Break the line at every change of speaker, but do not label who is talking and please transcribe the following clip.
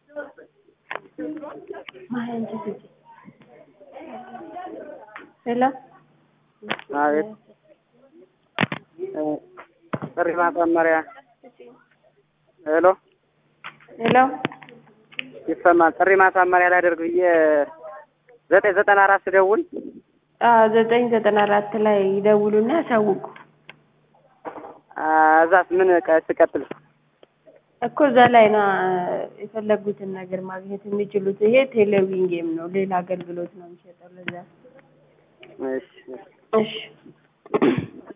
ሄሎ
አቤት ጥሪ ማሳመሪያ ሄሎ
ሄሎ
ይሰማል። ጥሪ ማሳመሪያ ላደርግ ብዬ ዘጠኝ ዘጠና አራት ስደውል
አዎ ዘጠኝ ዘጠና አራት ላይ ይደውሉና ያሳውቁ
እዛስ ምን ቀ- ስቀጥል
እኮ እዛ ላይ ነው የፈለጉትን ነገር ማግኘት የሚችሉት። ይሄ ቴሌቪዥን ጌም ነው፣ ሌላ አገልግሎት ነው የሚሰጠው። ለዛ
እሺ
እሺ